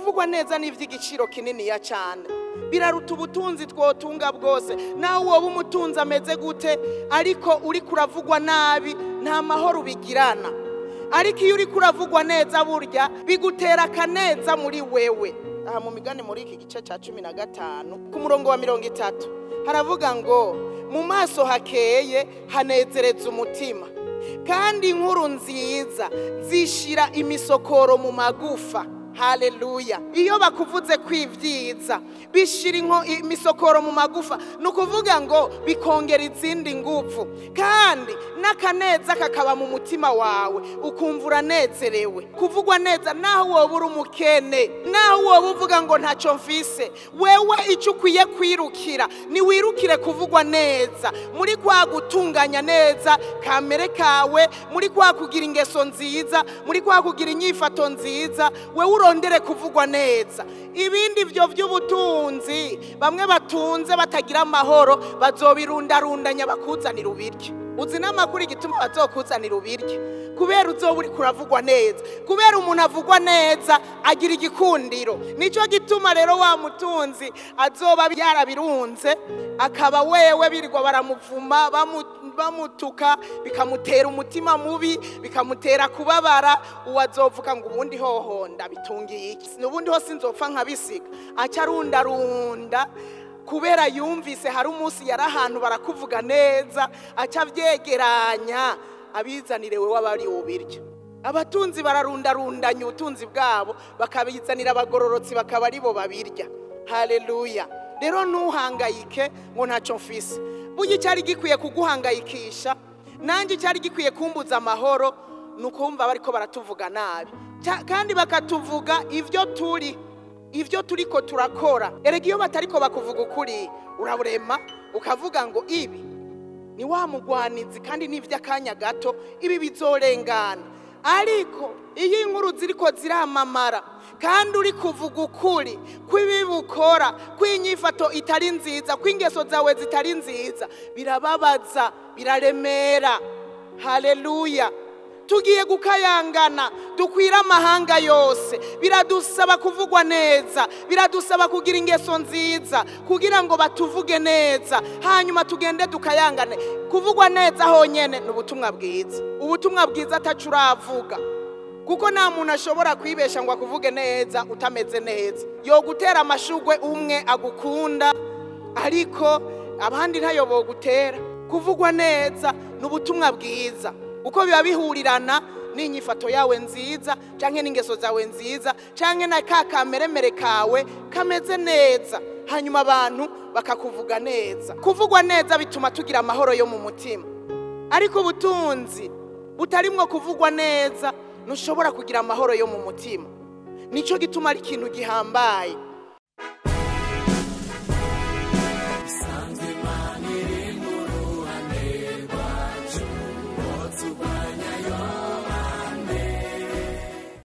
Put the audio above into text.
kuvugwa neza ni iby'igiciro kininiya cyane biraruta ubutunzi twotunga bwose nawe woba umutunzi ameze gute ariko uri kuravugwa nabi nta mahoro ubigirana ariko iyo uri kuravugwa neza burya bigutera akaneza muri wewe aha mu migani muri iki gice cya cumi na gatanu ku murongo wa mirongo itatu haravuga ngo mu maso hakeye hanezereza umutima kandi inkuru nziza zishira imisokoro mu magufa haleluya iyo bakuvuze kwibyiza bishira inko- imisokoro mu magufa ni ukuvuga ngo bikongera izindi nguvu kandi n'akaneza kakaba mu mutima wawe ukumva uranezerewe kuvugwa neza naho woba uri umukene naho woba uvuga ngo ntacyo mfise wewe icyo ukwiye kwirukira niwirukire kuvugwa neza muri kwa gutunganya neza kamere kawe muri kwa kugira ingeso nziza muri kwa kugira inyifato nziza wewe urondere kuvugwa neza ibindi byo by'ubutunzi bamwe batunze batagira amahoro bazobirundarundanya bakuzanira ubiryo uzi n'amakuru igituma bazokuzanira ubiryo kubera uzoba uri kuravugwa neza kubera umuntu avugwa neza agira igikundiro nicyo gituma rero wa mutunzi azoba yarabirunze akaba wewe birirwa baramuvuma bamu- bamutuka bikamutera umutima mubi bikamutera kubabara uwo azovuga ngo ubundi hoho ndabitungiye iki n'ubundi ho sinzopfa nkabisiga aca arundarunda kubera yumvise hari umunsi yari ahantu barakuvuga neza aca abyegeranya abizanire we waba ari ubiryo abatunzi bararundarundanya ubutunzi bwabo bakabizanira abagororotsi bakaba aribo babirya haleluya rero ntuhangayike ngo ntacyo mfise burya icyari gikwiye kuguhangayikisha nanjye icyari gikwiye kumbuza amahoro ni ukumva bariko baratuvuga nabi Cya- kandi bakatuvuga ibyo turi ibyo turi ko turakora erega iyo batariko bakuvuga ukuri uraburema ukavuga ngo ibi ni wa mugwanizi kandi ni iby'akanya gato ibi bizorengana ariko iyo inkuru ziriko ziramamara kandi uri kuvuga ukuri kw'ibi bukora kw'inyifato itari nziza kw'ingeso zawe zitari nziza birababaza biraremera haleluya tugiye gukayangana dukwira amahanga yose biradusaba kuvugwa neza biradusaba kugira ingeso nziza kugira ngo batuvuge neza hanyuma tugende dukayangane kuvugwa neza honyine ni ubutumwa bwiza ubutumwa bwiza atacu uravuga kuko nta muntu ashobora kwibesha ngo akuvuge neza utameze neza yo gutera amashugwe umwe agukunda ariko abandi ntayo bogutera kuvugwa neza ni ubutumwa bwiza uko biba bihurirana n'inyifato yawe nziza cyangwa n'ingeso zawe nziza cyangwa na ka kameremere kawe kameze neza hanyuma abantu bakakuvuga neza kuvugwa neza bituma tugira amahoro yo mu mutima ariko ubutunzi butarimwo kuvugwa neza ntushobora kugira amahoro yo mu mutima nicyo gituma ari ikintu gihambaye